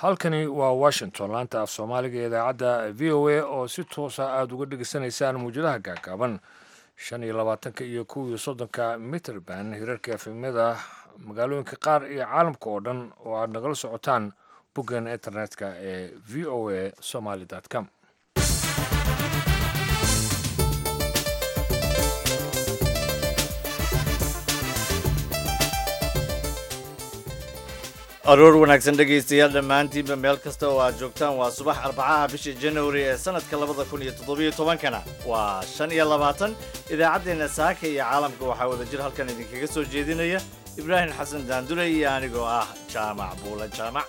halkani waa washington laanta af soomaaliga ee idaacadda v o a oo si toosa aada uga dhegeysanaysaan muwjadaha gaagaaban shan iyo labaatanka iyo kow iyo soddonka mitrband hirarka efemyada magaalooyinka qaar iyo caalamka oo dhan oo aada nagala socotaan boggan internetka ee v o a somaly com aroor wanaagsan dhegaystayaal dhammaantiinba meel kasta oo aad joogtaan waa subax arbacaha bisha januari ee sanadka labada kun iyo toddobiyo tobankana waa shan iyo labaatan idaacaddeenna saaka iyo caalamka waxaa wada jir halkan idinkaga soo jeedinaya ibraahim xasan daandule iyo anigoo ah jaamac buula jaamac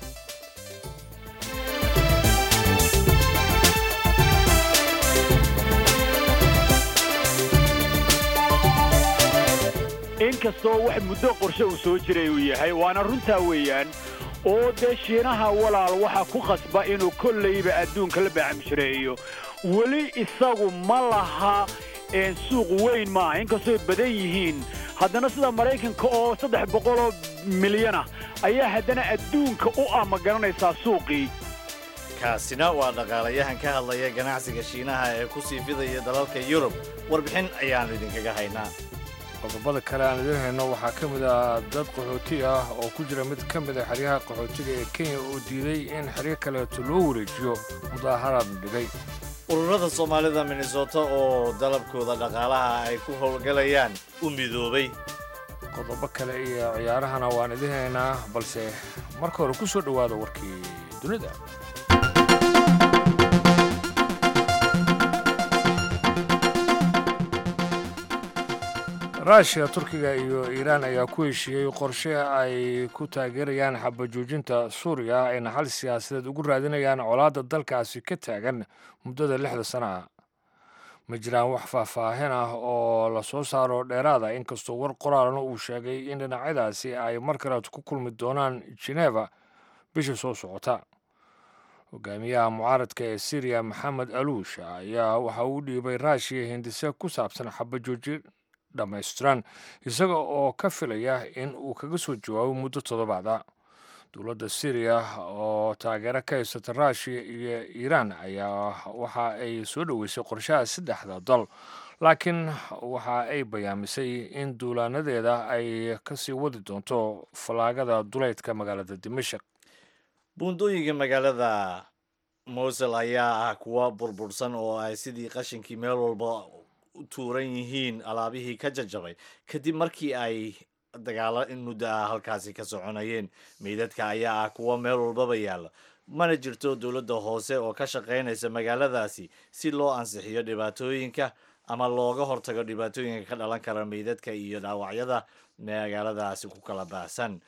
inkastoo wax muddo qorshe uu soo jiray uu yahay waana runtaa weeyaan oo dee shiinaha walaal waxaa ku khasba inuu kollayba adduunka la baacamshareeyo weli isagu ma laha suuq weyn maaha inkastooy badan yihiin haddana sida maraykanka oo saddex boqoloo milyanah ayaa haddana adduunka u ah ma garanaysaa suuqii kaasina waa dhaqaalayahan ka hadlaya ganacsiga shiinaha ee ku sii fidaya dalalka yurub warbixin ayaannu idinkaga haynaa qodobada kale aan idiin hayno waxaa ka mid ah dad qaxooti ah oo ku jira mid ka mid a xeryaha qaxootiga ee kenya oo diiday in xeryo kaleeto loo wareejiyo mudaaharaad dhigay ururada soomaalida minnesota oo dalabkooda dhaqaalaha ay ku howlgalayaan u midoobay qodobo kale iyo ciyaarahana waan idiin haynaa balse marka hore ku soo dhowaada warkii dunida ruushiya turkiga iyo iiraan ayaa ku heshiiyey qorshe ay ku taageerayaan xabajoojinta suuriya ayna xal siyaasadeed ugu raadinayaan colaadda dalkaasi ka taagan muddada lixda sana ah ma jiraan wax faahfaahin ah oo la soo saaro dheeraada inkastoo war qoraalna uu sheegay in dhinacyadaasi ay mar kaleet ku kulmi doonaan geneva bisha soo socota hogaamiyaha mucaaradka ee syriya maxamed aluush ayaa waxa uu dhiibay ruushiya hindise ku saabsan xabajoojin dhammaystiran isaga oo ka filaya in uu kaga soo jawaabo muddo toddobaada dowladda syriya oo taageero ka haysata ruushiya iyo iiraan ayaa waxa ay soo dhoweysay qorshaha saddexda dal laakiin waxa ay bayaamisay in duulaanadeeda ay kasii wadi doonto fallaagada duleydka magaalada dimashik buundooyinka magaalada mosel ayaa ah kuwa burbursan oo ay sidii qashinkii meel walba tuuran yihiin alaabihii ka jajabay kadib markii ay dagaalo in muddo ah halkaasi ka soconayeen meydadka ayaa ah kuwa meel walbaba yaalla mana jirto dowladda hoose oo ka shaqaynaysa magaaladaasi si loo ansixiyo dhibaatooyinka ama looga hortago dhibaatooyinka ka dhalan kara meydadka iyo dhaawacyada magaaladaasi ku kala baahsan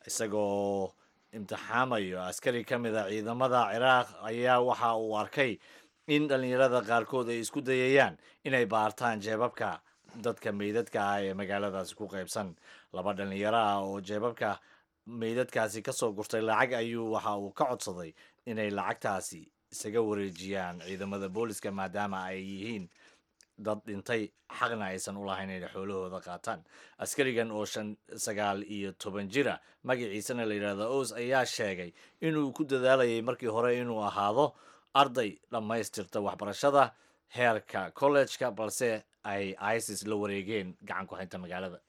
isagoo imtixaamayo askari ka mid a ciidamada ciraaq ayaa waxa uu arkay in dhallinyarada qaarkood ay isku dayayaan inay baartaan jeebabka dadka meydadka ah ee magaaladaasi ku qaybsan laba dhallinyaro ah oo jeebabka meydadkaasi ka soo gurtay lacag ayuu waxa uu ka codsaday inay lacagtaasi isaga wareejiyaan ciidamada booliska maadaama ay yihiin dad dhintay xaqna aysan u lahayn inay xoolahooda qaataan askarigan oo shan sagaal iyo toban jira magaciisana la yidhahdo os ayaa sheegay inuu ku dadaalayay markii hore inuu ahaado arday dhammaystirta waxbarashada heerka kollejka balse ay isis la wareegeen gacan ku haynta magaalada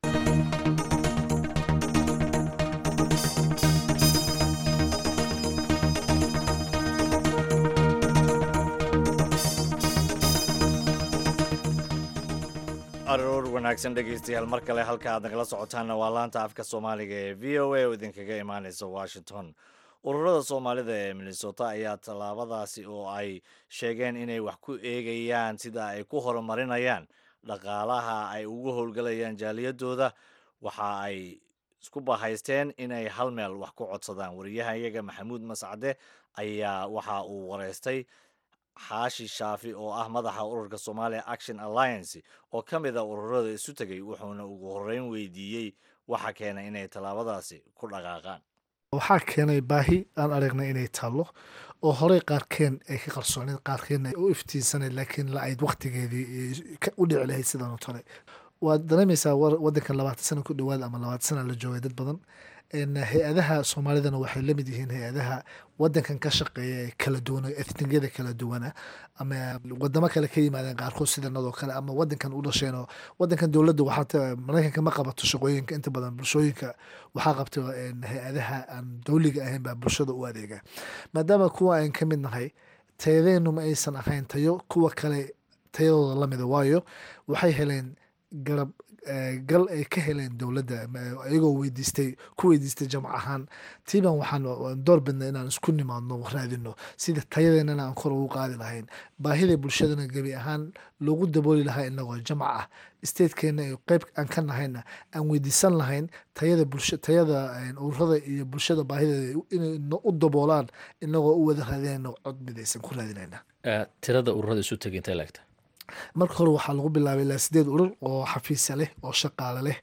aroor wanaagsan dhegaystayaal mar kale halka aad nagala socotaanna waa laanta afka soomaaliga ee v o a oo idinkaga imaaneysa washington ururada soomaalida ee minnesota ayaa tallaabadaasi oo ay sheegeen inay wax ku eegayaan sida ay ku horumarinayaan dhaqaalaha ay ugu howlgalayaan jaaliyadooda waxa ay isku bahaysteen inay hal meel wax ku codsadaan wariyaha iyaga maxamuud mascade ayaa waxa uu wareystay xaashi shaafi oo ah madaxa ururka somalia action alliance oo ka mid a ururada isu tegay wuxuuna ugu horeyn weydiiyey waxa keenay inay tallaabadaasi ku dhaqaaqaan waxaa keenay baahi aan aragnay inay taallo oo horey qaarkeen ay ka qarsooneed qaarkeenna ay u iftiinsaneed laakiin la ayd waktigeedii u dhici lahayd sidan oo tale waad dareemaysaa wadankan labaatan sana ku dhawaad ama labaatan sana la joogay dad badan hay-adaha soomaalidana waxay la mid yihiin hay-adaha wadankan ka shaqeeya ee kala duwan etnigada kala duwana ama wadamo kale ka yimaadeen qaarkood sidanadoo kale ama wadankan u dhasheenoo wadankan dowladda waxaa maraykanka ma qabato shaqooyinka inta badan bulshooyinka waxaa qabta hay-adaha aan dowliga ahayn baa bulshada u adeega maadaama kuwa aan ka mid nahay tayadeenu ma aysan ahayn tayo kuwa kale tayadooda lamida waayo waxay heleen garab gal ay ka heleen dowladda iyagoo weydiistay ku weydiistay jamc ahaan tiiban waxaan door bidnay inaan isku nimaadno raadino sida tayadeennana aan kor ugu qaadi lahayn baahida bulshadana gebi ahaan loogu dabooli lahaa inagoo jamc ah statekeena iyo qeyb aan ka nahayna aan weydiisan lahayn tayada bulsha tayada ururada iyo bulshada baahideeda inay u daboolaan inagoo u wada raadinayno cod midaysan ku raadinayna tirada ururada isu tegay intay laegta marka hore waxaa lagu bilaabay ilaa sideed urur oo xafiisa leh oo shaqaale leh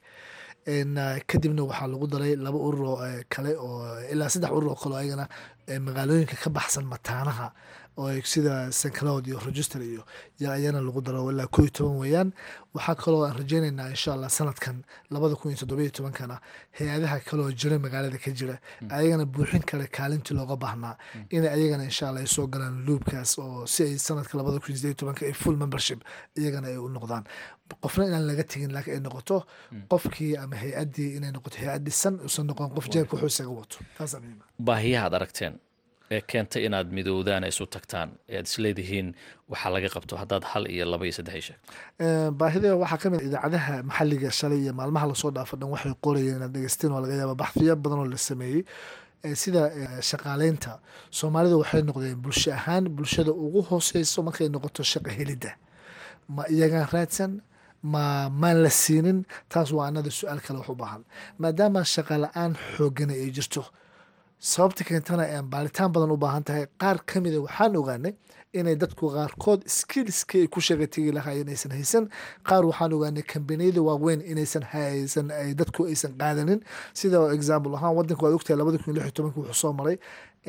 kadibna waxaa lagu daray laba urur oo kale oo ilaa saddex urur oo kale ayagana magaalooyinka ka baxsan mataanaha oo sida sancloud iyo register iyo ayana lagu daro ilaa koo iyo toban weeyaan waxaa kaloo aan rajeynaynaa insha allah sanadkan labada kun iyo toddobiyo tobankana hay-adaha kaleoo jira magaalada ka jira ayagana buuxin kale kaalintii looga baahnaa inay ayagana insha allah ay soo galaan luubkaas oo si ay sanadka labada kun iyo sideed tobanka ay full membership iyagana ay u noqdaan qofna inaan laga tegin laakiin ay noqoto qofkii ama hay-addii inay noqoto hay-ad dhisan uusan noqon qof jeebka wuxuu isaga wato taasaa muhiima baahiyaha ad aragteen ee keentay inaad midoodaan isu tagtaan ee aad isleedihiin waxaa laga qabto haddaad hal iyo laba iyo saddex sheeg baahida waxaa ka mid idaacadaha maxalliga shalay iyo maalmaha lasoo dhaafo dhan waxay qorayeen inaad dhegeysteen waa laga yaaba baxfiyo badan oo la sameeyey sida shaqaaleynta soomaalida waxay noqdeen bulsho ahaan bulshada ugu hooseyso markay noqoto shaqa helidda ma iyagaan raadsan ma maan la siinin taas waa anada su-aal kale wax u baahan maadaama shaqa la-aan xoogana ay jirto sababta keentana aan baaritaan badan u baahan tahay qaar ka mida waxaan ogaanay inay dadku qaarkood skillskii ay ku shaqa tegi lahaayeen aysan haysan qaar waxaan ogaanay kambaniyada waaweyn inaysan haysan ay dadku aysan qaadanin sida example ahaan wadanka waad ogtahay labada kun iyo lix iyo tobanka wuxuu soo maray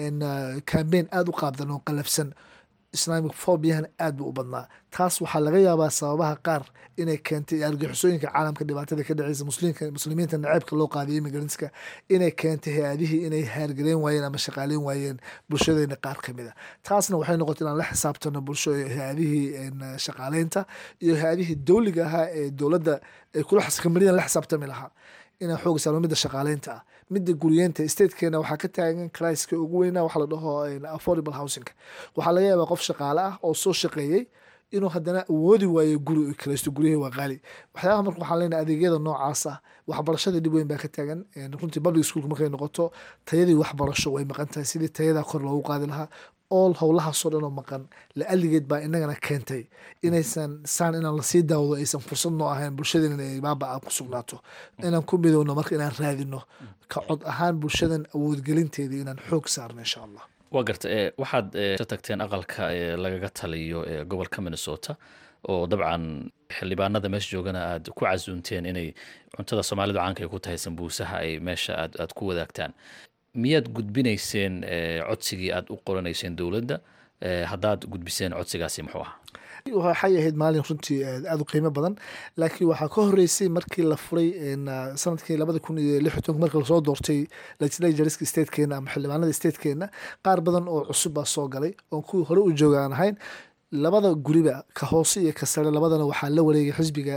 cambaign aada u qaabdan oo qalafsan islamic fobiahan aad buu u badnaa taas waxaa laga yaabaa sababaha qaar inay keentay argixisooyinka caalamka dhibaatada ka dhaceysa muslimka muslimiinta naceebka loo qaadiyay imigrantka inay keentay hay-adihii inay haargaleen waayeen ama shaqaaleyn waayeen bulshadeena qaar ka mid a taasna waxay noqotay inaan la xisaabtano bulsho hay-adihii shaqaaleynta iyo hay-adihii dowliga ahaa ee dowladda ay kula kambaniyada la xisaabtami lahaa inaan xooga saarno midda shaqaaleynta ah midda guriyeenta statekeena waxaa ka taagan criska ugu weynaa waxa la dhaho affordable housingka waxaa laga yaabaa qof shaqaale ah oo soo shaqeeyey inuu haddana awoodi waayo guri kiraysto guryahii waa qaali waxyaabaha marka waxaan leenahay adeegyada noocaas ah waxbarashada dhib weyn baa ka taagan runtii public schoolka markay noqoto tayadii waxbarasho way maqan tahay sidii tayadaa kor loogu qaadi lahaa ool howlahaasoo dhan oo maqan la-aligeed baa inagana keentay inaysan saan inaan lasii daawado aysan fursad noo ahayn bulshadeena inay baaba aan ku sugnaato inaan ku midowno marka inaan raadino ka cod ahaan bulshadan awoodgelinteedii inaan xoog saarno insha allah waa garta e waxaad ka tagteen aqalka ee lagaga taliyo ee gobolka minnesota oo dabcan xildhibaanada meesha joogana aad ku casuunteen inay cuntada soomaalidu caanka ay ku tahay sambuusaha ay meesha aad aad ku wadaagtaan miyaad gudbinayseen codsigii aad u qoranayseen dowladda haddaad gudbiseen codsigaasi muxuu ahaa waxay ahayd maalin runtii aada u qiimo badan laakiin waxaa ka horeysay markii la furay sanadkii labada kun iyo lix iyo tobanka markii lasoo doortay legislatureska statekeena ama xildhibaanada statekeena qaar badan oo cusub baa soo galay oo kuwii hore u jooga aan ahayn labada guriba ka hoose iyo ka sare labadana waxaa la wareegay xisbiga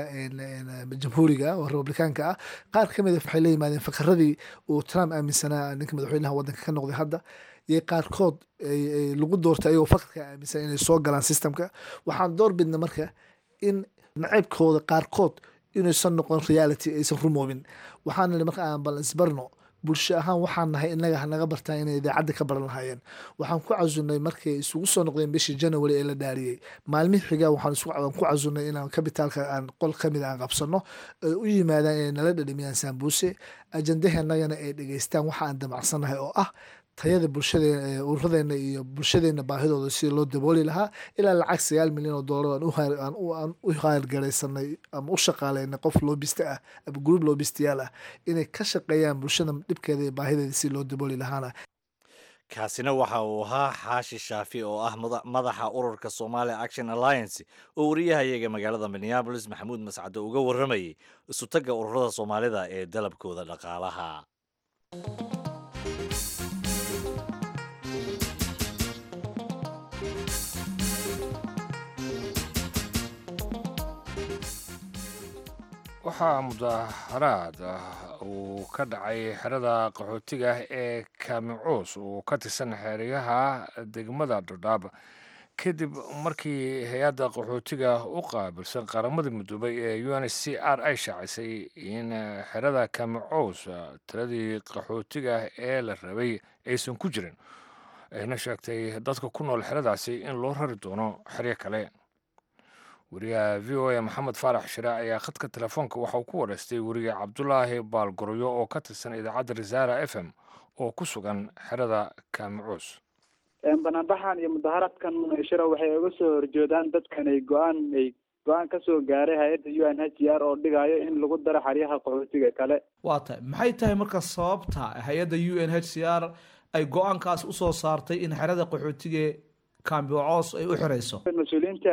jamhuuriga oo republikaanka ah qaar ka mid a waxay la yimaadeen fakaradii uu trump aaminsanaa ninka madaxweynaha wadanka ka noqday hadda iyo qaarkood lagu doortay ayagoo fakarka aaminsan inay soo galaan systemka waxaan door bidna marka in naceybkooda qaarkood inaysan noqon reality aysan rumoobin waxaan nidhi marka aan bal isbarno bulsho ahaan waxaan nahay inaga hanaga bartaa inay idaacadda ka baran lahaayeen waxaan ku casunay markay isugu soo noqdeen bishii january ee la dhaariyey maalmihii xigaa waxaan ku casunay inaan kabitaalka aan qol kamid aan qabsano ay u yimaadaan inay nala dhadhamiyaan saambuuse ajandahanagana ay dhegeystaan waxa aan damacsannahay oo ah tayada bulshadee ururadeena iyo bulshadeena baahidooda sida loo dabooli lahaa ilaa lacag sagaal milyan oo doolar aan u haargaraysanay ama u shaqaaleynay qof loobista ah ama gruub loobistayaal ah inay ka shaqeeyaan bulshada dhibkeeda iyo baahideeda si loo dabooli lahaana kaasina waxa uu ahaa xaashi shaafi oo ah madaxa ururka somalia action alliance oo wariyahayaga magaalada minneabolis maxamuud mascado uga warramayay isutagga ururada soomaalida ee dalabkooda dhaqaalaha waxaa mudaharaad uu ka dhacay xerada qaxootiga ee kaamicuus oo ka tirsan xeeryaha degmada dhadhaab kadib markii hay-adda qaxootiga u qaabilsan qaramada midoobay ee u n c r ay shaacisay in xerada kaamicuus tiradii qaxootiga ee la rabay aysan ku jirin ayna sheegtay dadka ku nool xeradaasi in loo rari doono xeryo kale wariyaha v o a maxamed faarax shire ayaa khadka telefoonka waxa uu ku wareystay weriye cabdulaahi baalgoryo oo ka tirsan idaacadda risaara f m oo ku sugan xerada kaamicuus banaanbaxan iyo mudaharaadkan shira waxay uga soo horjeedaan dadkan ay go-aan ay go-aan kasoo gaaray hay-adda u n h r oo dhigayo in lagu daro xeryaha qaxootiga kale waa tahay maxay tahay marka sababta hay-adda u n h c r ay go-aankaas usoo saartay in xerada qaxootiga kambicoos ay u xirayso mas-uuliyiinta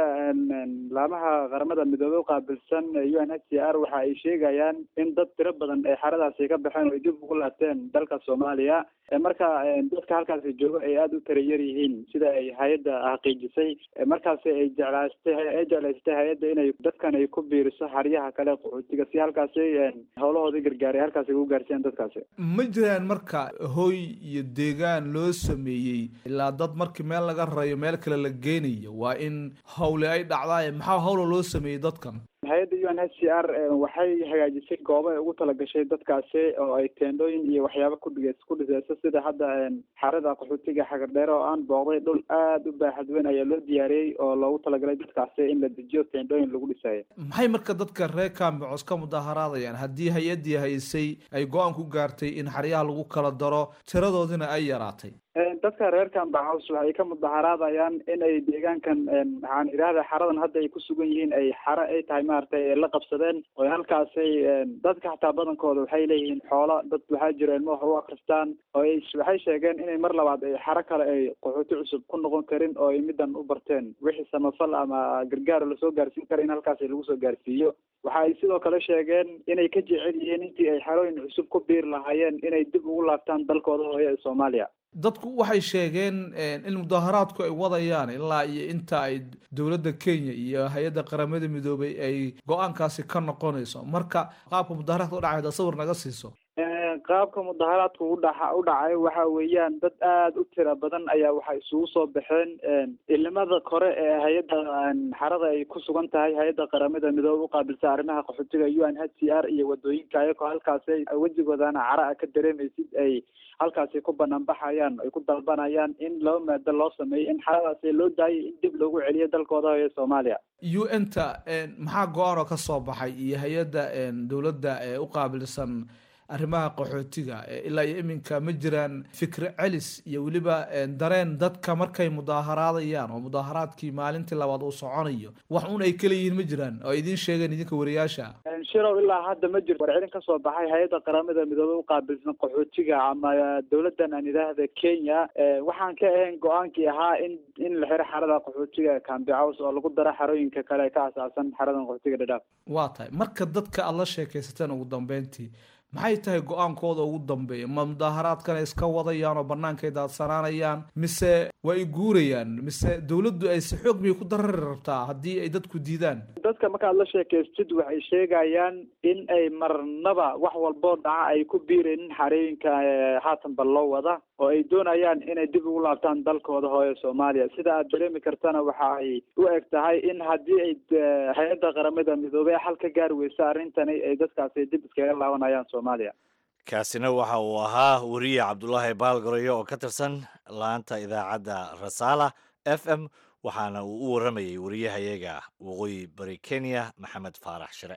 laamaha qaramada midoobey uqaabilsan u n h c r waxa ay sheegayaan in dad tiro badan ay xeradaasi ka baxeen oo ay dib ugu laabteen dalka soomaaliya marka dadka halkaasi jooga ay aada u tara yar yihiin sida ay hay-adda xaqiijisay markaasi ay jeclaastay ay jeclaystay hay-adda inay dadkan ay ku biiriso xeryaha kale qaxootiga si halkaasi howlahoodii gargaaray halkaasi ugu gaarsiiyaan dadkaasi ma jiraan marka hoy iyo deegaan loo sameeyey ilaa dad markii meel laga rayo meel kale la geynayo waa in howle ay dhacdaaye maxaa howla loo sameeyey dadkan hay-adda u n h c r waxay hagaajisay goobo ay ugu talagashay dadkaasi oo ay teendhooyin iyo waxyaaba kudhig ku dhiseyso sida hadda xarada qaxootiga xagardheere oo aan booqday dhul aada u baaxad weyn ayaa loo diyaariyey oo loogu talagalay dadkaasi in la dejiyo teendhooyin lagu dhisayo maxay marka dadka reer kaambicos ka mudaharaadayaan haddii hay-addii haysay ay go-aan ku gaartay in xeryaha lagu kala daro tiradoodina ay yaraatay dadka reer kambacaws waxay ka mudaharaadayaan in ay deegaankan waxaan idhahda xaradan hadda ay ku sugan yihiin ay xare ay tahay maaragtay ay la qabsadeen oo halkaasay dadka xataa badankooda waxay leeyihiin xoolo dad waxaa jira ilmo wax u akristaan oo ay waxay sheegeen inay mar labaad ay xaro kale ay qaxooti cusub ku noqon karin oo ay middan u barteen wixii samafal ama gargaar lasoo gaarsiin kara in halkaasi lagu soo gaarsiiyo waxa ay sidoo kale sheegeen inay ka jecel yihiin intii ay xerooyin cusub ku biir lahaayeen inay dib ugu laabtaan dalkooda hooye ee soomaaliya dadku waxay sheegeen in mudaharaadku ay wadayaan ilaa iyo inta ay dowladda kenya iyo hay-adda qaramada midoobay ay go-aankaasi ka noqonayso marka qaabka mudaharaadka u dhacay sawir naga siiso qaabka mudaharaadku udhaxa u dhacay waxa weeyaan dad aada u tira badan ayaa waxay isugu soo baxeen ilimada kore ee hay-adda xarada ay ku sugan tahay hay-adda qaramada midoobe uqaabilsa arrimaha qaxootiga u n h c r iyo wadooyinka ayagoo halkaasi wejigoodana cara a ka dareemaysid ay halkaasi ku banaanbaxayaan ay ku dalbanayaan in laba maado loo sameeyo in xaradaasi loo daayay in dib loogu celiyo dalkooda hooye soomaaliya u n ta maxaa go-aan oo ka soo baxay iyo hay-adda dowladda ee u qaabilsan arrimaha qaxootiga ilaa iyo iminka ma jiraan fikre celis iyo weliba dareen dadka markay mudaaharaadayaan oo mudaaharaadkii maalintii labaad uu soconayo wax un ay kala yihiin ma jiraan oo idiin sheegeen idinka wariyaasha shirow ilaa hadda ma jirto warcelin kasoo baxay hay-adda qaramada midoobe uqaabilsan qaxootiga ama dowladdan aan idhaahda kenya waxaan ka ahayn go-aankii ahaa in in la xiro xarada qaxootiga cambicaws oo lagu daro xarooyinka kale ee ka asaasan xaradan qaxootiga dhadhaaf waa tahay marka dadka aada la sheekaysateen ugu dambeyntii maxay tahay go-aankooda ugu dambeeya ma mudaaharaadkan ay iska wadayaan oo bannaankay daadsanaanayaan mise waa ay guurayaan mise dowladdu ay si xoog miyay ku darari rabtaa haddii ay dadku diidaan dadka markaad la sheekaystid waxay sheegayaan in ay marnaba wax walboo dhaca ay ku biiraynin xarooyinka haatanba loo wada oo ay doonayaan inay dib ugu laabtaan dalkooda hooye soomaaliya sida aad dareemi kartana waxa ay u eg tahay in haddii ay hay-adda qaramada midoobey xal ka gaari weysa arrintani ay dadkaasi dib iskaga laabanayaan soomaaliya kaasina waxa uu ahaa weriye cabdulaahi baalgaroyo oo ka tirsan laanta idaacadda rasaala f m waxaana uu u warramayey wariyahayaga waqooyi bari kenya maxamed faarax shire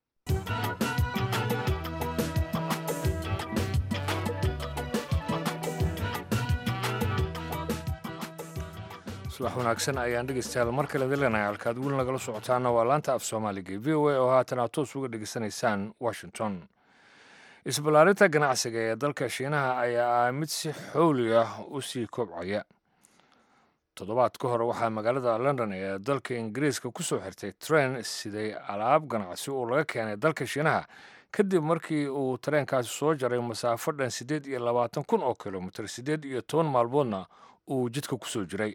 subax wanaagsan ayaan dhegeystayaal mar kale dilanahay halkaad weli nagala socotaana waa laanta af soomaaliga v o a oo haatan aad toos uga dhegeysanaysaan washington isballaarinta ganacsiga ee dalka shiinaha ayaa ah mid si xowli ah u sii kobcaya toddobaad ka hor waxaa magaalada london ee dalka ingiriiska ku soo xirtay tren siday alaab ganacsi oo laga keenay dalka shiinaha kadib markii uu tareenkaasi soo jaray masaafo dhan siddeed iyo labaatan kun oo kilomitir siddeed iyo toban maalmoodna uu jidka ku soo jiray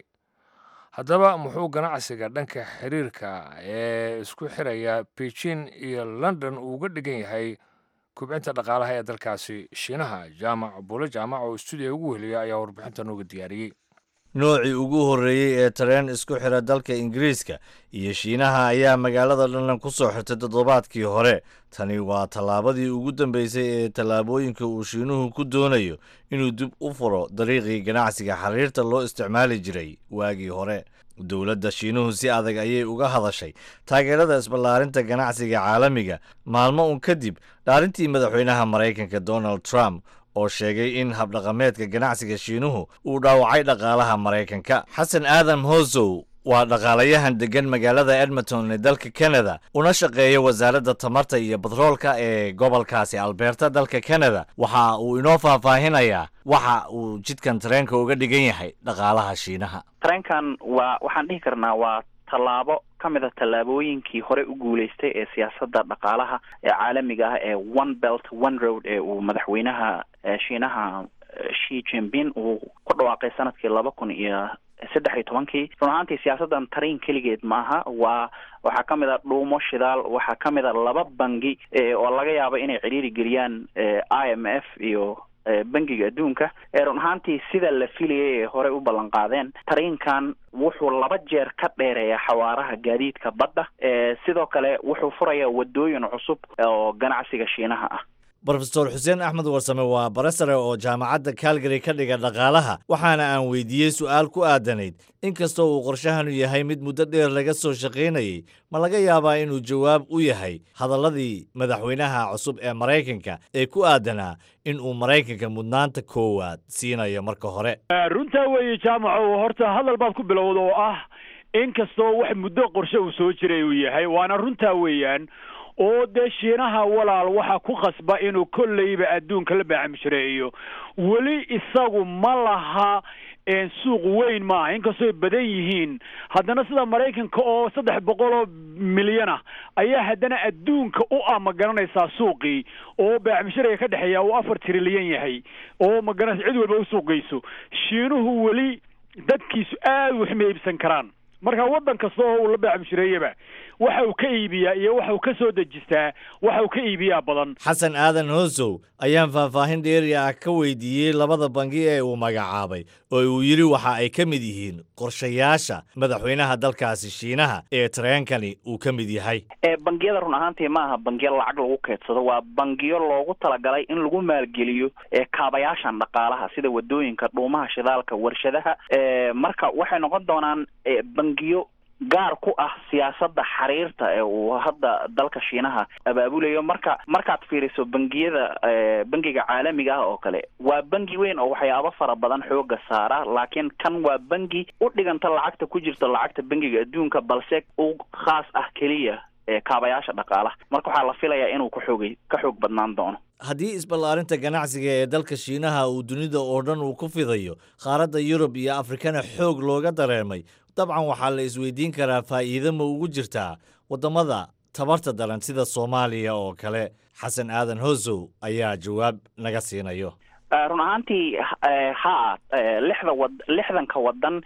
haddaba muxuu ganacsiga dhanka xiriirka ee isku xiraya beijing iyo london uu uga dhigan yahay kubcinta dhaqaalaha ee dalkaasi shiinaha jaamac buule jaamac oo stuudiya ugu weheliya ayaa warbixinta nooga diyaariyey noocii ugu horreeyey ee tareen isku xira dalka ingiriiska iyo shiinaha ayaa magaalada london ku soo xirtay toddobaadkii hore tani waa tallaabadii ugu dambeysay ee tallaabooyinka uu shiinuhu ku doonayo inuu dib u furo dariiqii ganacsiga xiriirta loo isticmaali jiray waagii hore dowladda shiinuhu si adag ayay uga hadashay taageerada isballaarinta ganacsiga caalamiga maalmo un kadib dhaarintii madaxweynaha maraykanka donald trump oo sheegay in habdhaqameedka ganacsiga shiinuhu uu dhaawacay dhaqaalaha maraykanka xasan aadam hosow waa dhaqaalayahan deggan magaalada edmonton ee dalka canada una shaqeeya wasaaradda tamarta iyo batroolka ee gobolkaasi alberta dalka canada waxa uu inoo faahfaahinayaa waxa uu jidkan tareenka uga dhigan yahay dhaqaalaha shiinaha tareenkan waa waxaan dhihi karnaa waa tallaabo ka mid a tallaabooyinkii hore u guuleystay ee siyaasadda dhaqaalaha ee caalamiga ah ee one belt one road ee uu madaxweynaha shiinaha shi jinping uu ku dhawaaqay sanadkii laba kun iyo saddex iyo tobankii run ahaantii siyaasaddan tariin keligeed maaha waa waxaa ka mid a dhuumo shidaal waxaa ka mid a laba bangi oo laga yaabo inay cidhiiri geliyaan i m f iyo bangiga adduunka run ahaantii sida la filayay ee horey u ballan qaadeen tariinkan wuxuu laba jeer ka dheereeyaa xawaaraha gaadiidka badda sidoo kale wuxuu furayaa wadooyin cusub oo ganacsiga shiinaha ah brofesor xuseen axmed warsame waa barasare oo jaamacadda calgary ka dhiga dhaqaalaha waxaana aan weydiiyey su'aal ku aadanayd inkastoo uu qorshahanu yahay mid muddo dheer laga soo shaqaynayey ma laga yaabaa inuu jawaab u yahay hadalladii madaxweynaha cusub ee maraykanka ee ku aadanaa in uu maraykanka mudnaanta koowaad siinayo marka hore runtaa weeye jaamaco horta hadal baad ku bilowda oo ah inkastoo wax muddo qorshe uu soo jiray uu yahay waana runtaa weeyaan oo dee shiinaha walaal waxa ku khasba inuu kolleyba adduunka la baacamshareeyo weli isagu ma laha suuq weyn maaha inkastoo ay badan yihiin haddana sida maraykanka oo saddex boqol oo milyan ah ayaa haddana adduunka u ah ma garanaysaa suuqii oo baacmishariga ka dhexeeya uu afar trilyan yahay oo ma garanaysa cid walba u suuqgeyso shiinuhu weli dadkiisu aad waxma iibsan karaan marka waddan kasta oo uu la baacamshareeyaba waxa uu ka iibiyaa iyo waxa uu ka soo dejistaa waxa uu ka iibiyaa badan xasan aadan hoosow ayaan faahfaahin dheeri ah ka weydiiyey labada bangi ee uu magacaabay oo uu yidhi waxa ay ka mid yihiin qorshayaasha madaxweynaha dalkaasi shiinaha ee tareenkani uu ka mid yahay bangiyada run ahaantii ma aha bangiyo lacag lagu keedsado waa bangiyo loogu talagalay in lagu maalgeliyo kaabayaashan dhaqaalaha sida wadooyinka dhuumaha shidaalka warshadaha marka waxay noqon doonaan bangiyo gaar ku ah siyaasadda xiriirta ee uu hadda dalka shiinaha abaabulayo marka markaad fiiriso bangiyada bangiga caalamiga ah oo kale waa bangi weyn oo waxyaabo fara badan xooga saara laakiin kan waa bangi u dhiganta lacagta ku jirta lacagta bangiga adduunka balse u khaas ah keliya kaabayaasha dhaqaalaha marka waxaa la filayaa inuu ka xoogay ka xoog badnaan doono haddii isballaarinta ganacsiga ee dalka shiinaha uu dunida oo dhan uu ku fidayo qaaradda yurub iyo afrikana xoog looga dareemay dabcan waxaa la isweydiin karaa faa'iido ma ugu jirtaa waddamada tabarta daran sida soomaaliya oo kale xasan aadan hosow ayaa jawaab naga siinayo run ahaantii ha lixda wad lixdanka wadan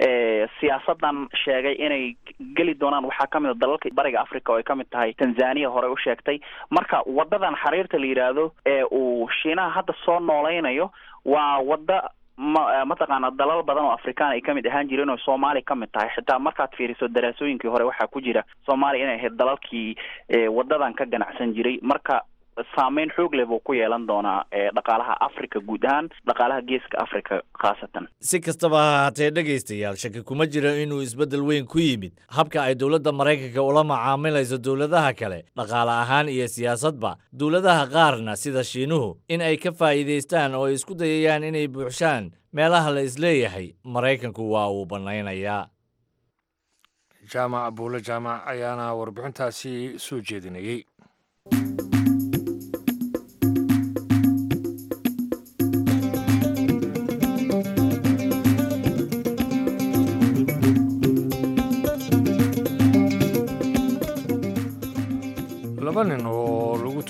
siyaasadan sheegay inay geli doonaan waxaa ka mid a dalalka bariga africa oo ay ka mid tahay tanzania horey u sheegtay marka wadadan xiriirta la yidhaahdo ee uu shiinaha hadda soo noolaynayo waa wadda ma mataqaana dalal badan oo afrikaan ay kamid ahaan jireen oo soomaaliya ka mid tahay xitaa markaad fiiriso daraasooyinkii hore waxaa ku jira soomaaliya inay ahayd dalalkii wadadan ka ganacsan jiray marka saameyn xoog leh buu ku yeelan doonaa dhaqaalaha africa guud ahaan dhaqaalaha geeska africa khaasatan si kastaba ha haatee dhegaystayaal shaki kuma jira inuu isbeddel weyn ku yimid habka ay dowladda maraykanka ula macaamilayso dowladaha kale dhaqaale ahaan iyo siyaasadba dowladaha qaarna sida shiinuhu in ay ka faa'iidaystaan oo ay isku dayayaan inay buuxshaan meelaha la isleeyahay maraykanku waa uu bannaynayaa jaamac buule jaamac ayaana warbixintaasi soo jeedinayey laba nin oo lagu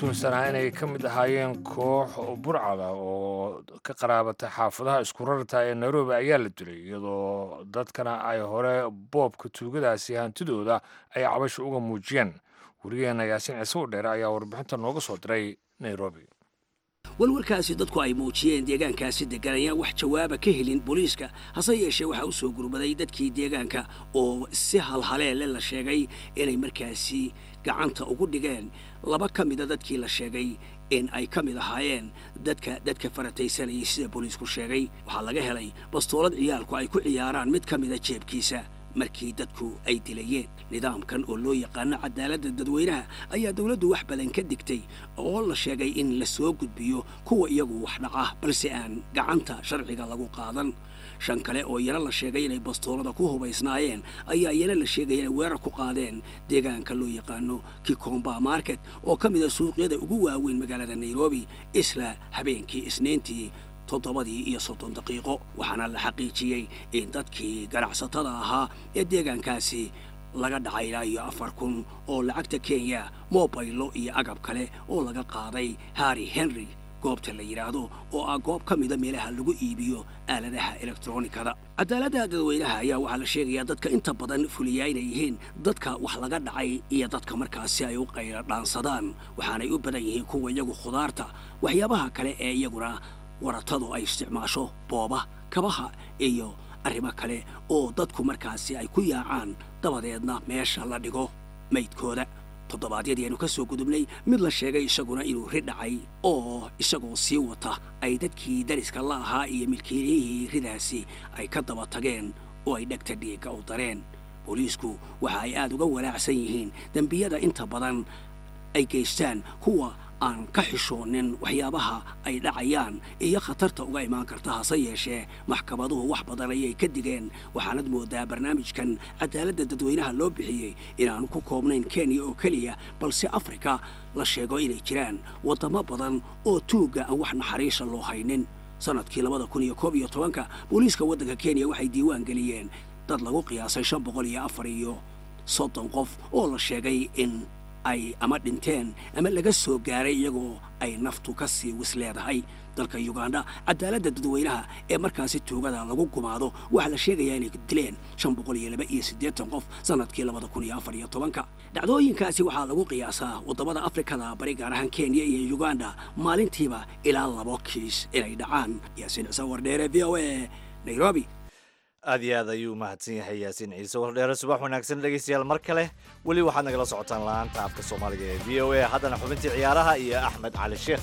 tuhunsanaa inay ka mid ahaayeen koox burcada oo ka qaraabata xaafadaha isku rarta ee nairobi ayaa la dilay iyadoo dadkana ay hore boobka tuugadaasi hantidooda ay cabasho uga muujiyeen werigeena yaasiin ciise udheere ayaa warbixinta nooga soo diray nairobi walwarkaasi dadku ay muujiyeen deegaankaasi degan ayaan wax jawaaba ka helin booliiska hase yeeshee waxaa u soo gurmaday dadkii deegaanka oo si halhaleele la sheegay inay markaasi gacanta ugu dhigeen laba ka mida dadkii la sheegay in ay ka mid ahaayeen dadka dadka farataysanayay sida booliisku sheegay waxaa laga helay bastoolad ciyaalku ay ku ciyaaraan mid ka mida jeebkiisa markii dadku ay dilayeen nidaamkan oo loo yaqaano cadaaladda dadweynaha ayaa dowladdu wax badan ka digtay oo la sheegay in la soo gudbiyo kuwa iyagu wax dhaca balse aan gacanta sharciga lagu qaadan shan kale oo iyana la sheegay inay bastoolada ku hubaysnaayeen ayaa iyana la sheegay inay weerar ku qaadeen deegaanka loo yaqaano kikomba market oo ka mid a suuqyada ugu waaweyn magaalada nairobi isla habeenkii isniintii toddobadii iyo soddon daqiiqo waxaana la xaqiijiyey in dadkii ganacsatada ahaa ee deegaankaasi laga dhacay ilaa iyo afar kun oo lacagta kenya mobaylo iyo agab kale oo laga qaaday harri henry goobta la yidhaahdo oo ah goob ka mida meelaha lagu iibiyo aaladaha elektronikada cadaaladda dadweynaha ayaa waxaa la sheegayaa dadka inta badan fuliyaa inay yihiin dadka wax laga dhacay iyo dadka markaasi ay u qayla dhaansadaan waxaanay u badan yihiin kuwa iyagu khudaarta waxyaabaha kale ee iyaguna waratadu ay isticmaasho booba kabaha iyo arrimo kale oo dadku markaasi ay ku yaacaan dabadeedna meesha la dhigo maydkooda toddobaadyadii aynu ka soo gudubnay mid la sheegay isaguna inuu ri dhacay oo isagoo sii wata ay dadkii dariska la ahaa iyo milkiiliyihii ridaasi ay ka daba tageen oo ay dhegta dhiigga u dareen booliisku waxa ay aad uga walaacsan yihiin dembiyada inta badan ay geystaan kuwa aan ka xishoonin waxyaabaha ay dhacayaan iyo khatarta uga imaan karta hase yeeshee maxkamaduhu wax badan ayay ka digeen waxaanad moodaa barnaamijkan cadaaladda dadweynaha loo bixiyey inaanu ku koobnayn kenya oo keliya balse afrika la sheego inay jiraan waddamo badan oo tuugga aan wax naxariisa loo haynin sannadkii labada kun iyo koob iyo tobanka booliiska waddanka kenya waxay diiwaan geliyeen dad lagu qiyaasay shan boqol iyo afar iyo soddon qof oo la sheegay in ay ama dhinteen ama laga soo gaaray iyagoo ay naftu ka sii wis leedahay dalka yuganda cadaaladda dadweynaha ee markaasi tuugada lagu gumaado waxaa la sheegayaa inay dileen shan boqol iyo laba iyo siddeetan qof sannadkii labada kun iyo afar iyo tobanka dhacdooyinkaasi waxaa lagu qiyaasaa waddamada afrikada bari gaar ahaan kenya iyo yuganda maalintiiba ilaa labo kiis inay dhacaan yaasiin ciise wardheere v o a nairobi aad iyo aad ayuu umahadsan yahay yaasiin ciise wardheere subax wanaagsan dhegaystayaal mar kale weli waxaad nagala socotaan la-aanta afka soomaaliga ee v o a haddana xubintii ciyaaraha iyo axmed cali sheekh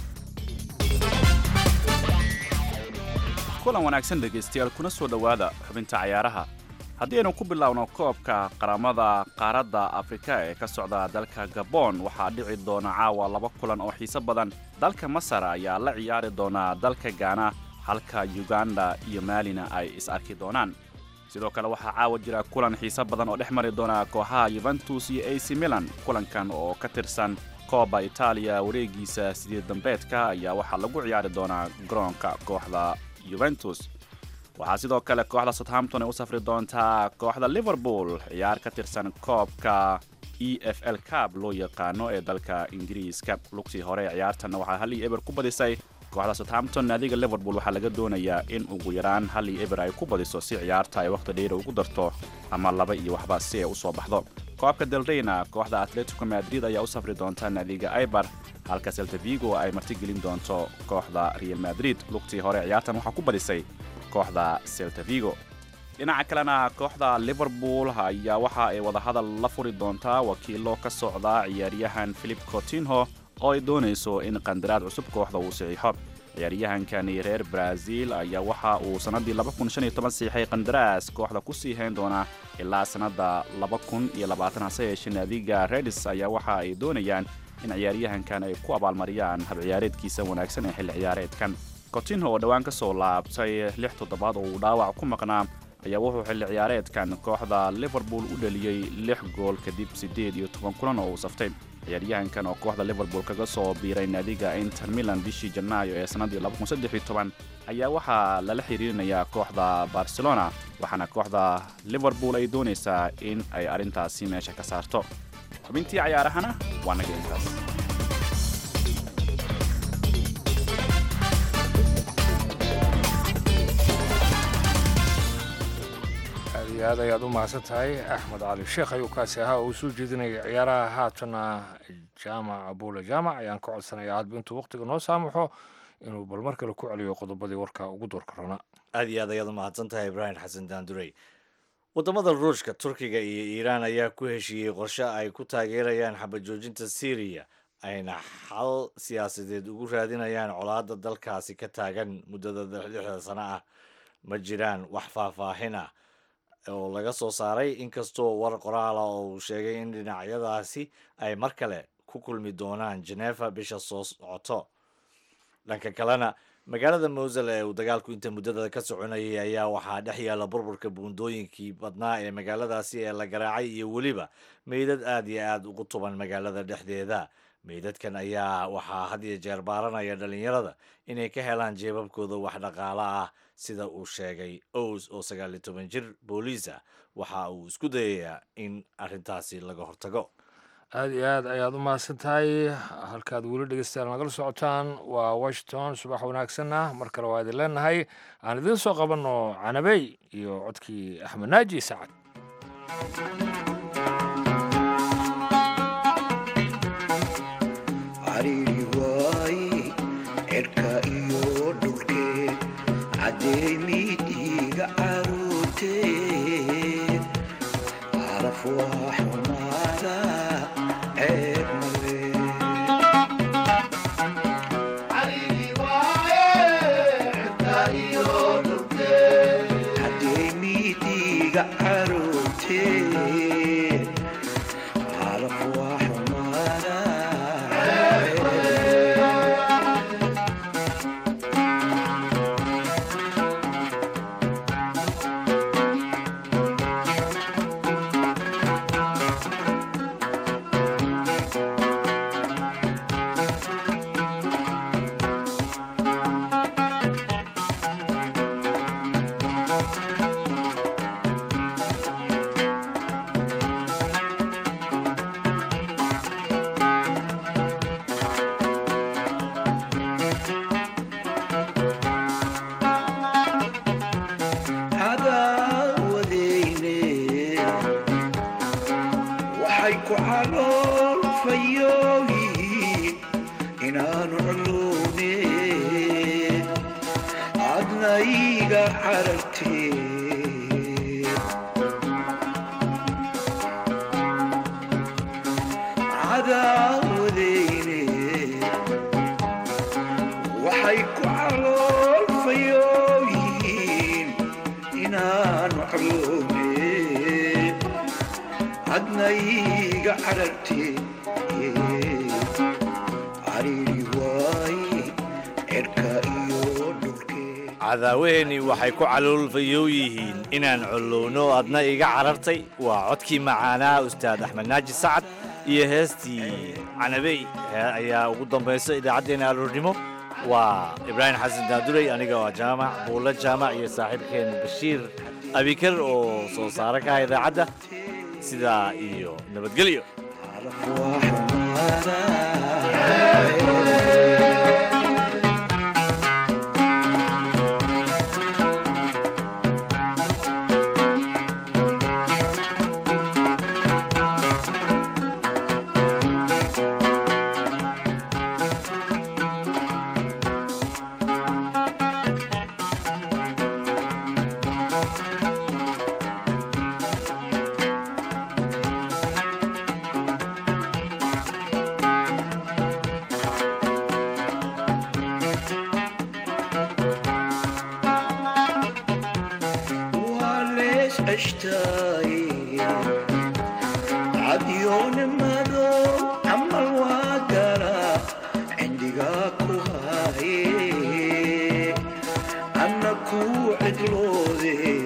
kulan wanaagsan dhegaystayaal kuna soo dhowaada xubinta cayaaraha haddii aynu ku biloawno koobka qaramada qaaradda afrika ee ka socda dalka gabon waxaa dhici doona caawa laba kulan oo xiiso badan dalka masar ayaa la ciyaari doonaa dalka gaana halka yuganda iyo maalina ay is arki doonaan sidoo kale waxaa caawa jira kulan xiiso badan oo dhex mari doona kooxaha yuventus iyo ac milan kulankan oo ka tirsan kooba itaaliya wareegiisa sideed dambeedka ayaa waxaa lagu ciyaari doonaa garoonka kooxda yuventus waxaa sidoo kale kooxda southampton ay u safri doontaa kooxda liverpool ciyaar ka tirsan koobka e f l cab loo yaqaano ee dalka ingiriiska lugtii hore ee ciyaartanna waxaa hal iyo eber ku badisay kooxda southampton naadiga liverpool waxaa laga doonayaa in ugu yaraan hal iyo eber ay ku badiso si ciyaarta ay wakhti dheera ugu darto ama laba iyo waxba si ay u soo baxdo koobka deldeyna kooxda atletico madrid ayaa u safri doonta naadiga aibar halka seltavigo ay martigelin doonto kooxda real madrid lugtii hore ciyaartan waxaa ku badisay kooxda seltavigo dhinaca kalena kooxda liverpool ayaa waxa ay wadahadal la furi doontaa wakiilo ka socda ciyaaryahan philip cotinho oo ay doonayso in qandaraad cusub kooxda uu saxiixo ciyaaryahankani reer brazil ayaa waxa uu sannaddii siixay qandaraas kooxda ku sii hayn doona ilaa sannadda hase yeeshee naadiga redis ayaa waxa ay doonayaan in ciyaaryahankan ay ku abaalmariyaan habciyaareedkiisa wanaagsan ee xilli ciyaareedkan cotinho oo dhowaan ka soo laabtay lix toddobaad oo uu dhaawac ku maqnaa ayaa wuxuu xilli ciyaareedkan kooxda liverpool u dhaliyey lix gool kadib siddeed iyo toban kulan oo uu saftay ciyaaryahankan oo kooxda liverpool kaga soo biiray naadiga inter milan bishii janaayo ee sannaddii ayaa waxaa lala xiriirinayaa kooxda barcelona waxaana kooxda liverpool ay doonaysaa in ay arrintaasi meesha ka saarto xubintii cayaarahana waa naga intaas aad ayaad u mahadsan tahay axmed cali sheekh ayuu kaasi ahaa oo uu soo jeedinaya ciyaaraha haatana jaamac abuule jaamac ayaan ka codsanayaa hadba intuu wakhtiga noo saamaxo inuu bal mar kale ku celiyo qodobadii warka ugu doorka rana aad iyo aad ayaad u mahadsan tahay ibraahim xasan daandurey wadamada ruushka turkiga iyo iiraan ayaa ku heshiiyey qorshe ay ku taageerayaan xabajoojinta syriya ayna xal siyaasadeed ugu raadinayaan colaadda dalkaasi ka taagan muddada lixda sano ah ma jiraan wax faahfaahin ah oo laga soo saaray inkastoo war qoraala oo uu sheegay in dhinacyadaasi ay mar kale ku kulmi doonaan genefa bisha soo socoto dhanka kalena magaalada mowsel ee uu dagaalku inta muddada ka soconayay ayaa waxaa dhex yaalla burburka buundooyinkii badnaa ee magaaladaasi ee la garaacay iyo weliba meydad aad iyo aad ugu tuban magaalada dhexdeeda meydadkan ayaa waxaa had iyo jeer baaranaya dhalinyarada inay ka helaan jeebabkooda wax dhaqaalo ah sida uu sheegay ows oo sagaal iyo toban jir booliisa waxa uu isku dayayaa in arrintaasi laga hortago aada iyo aad ayaad u mahadsan tahay halkaad weli dhegeystayaal nagala socotaan waa washington subax wanaagsanna mar kale waa idin leenahay aan idiin soo qabanno canabey iyo codkii axmed naaji sacad cariiri waaye cirka iyo dhulkeed cadeemidiiga caruurteed caraf waa xumaada ceeb male cadeemidiiga caruurteed caraf waa xumaada cadaawadeyne waxay ku calool fayooyihiin inaanu culune adna iga carartee cadaawadeyne waxay ku calool fayooyihiin inaanu caloome adna iga carartee cariiri waaye cirka iyo dhulkee cadaawaheennii waxay ku caloolfayow yihiin inaan collowno adna iga carartay waa codkii macaanaa ustaad axmed naaji sacad iyo heestii canabey hee ayaa ugu dambaysa idaacaddeenna aroornimo waa ibraahim xasan daadurey aniga oo jaamac buulle jaamac iyo saaxiibkeen bashiir abikar oo soo saare ka ah idaacadda sidaa iyo nabadgelyo waa lees ceshtaaye cadyoonimado camal waa gala cindigaa ku haaye anna kuu cidloode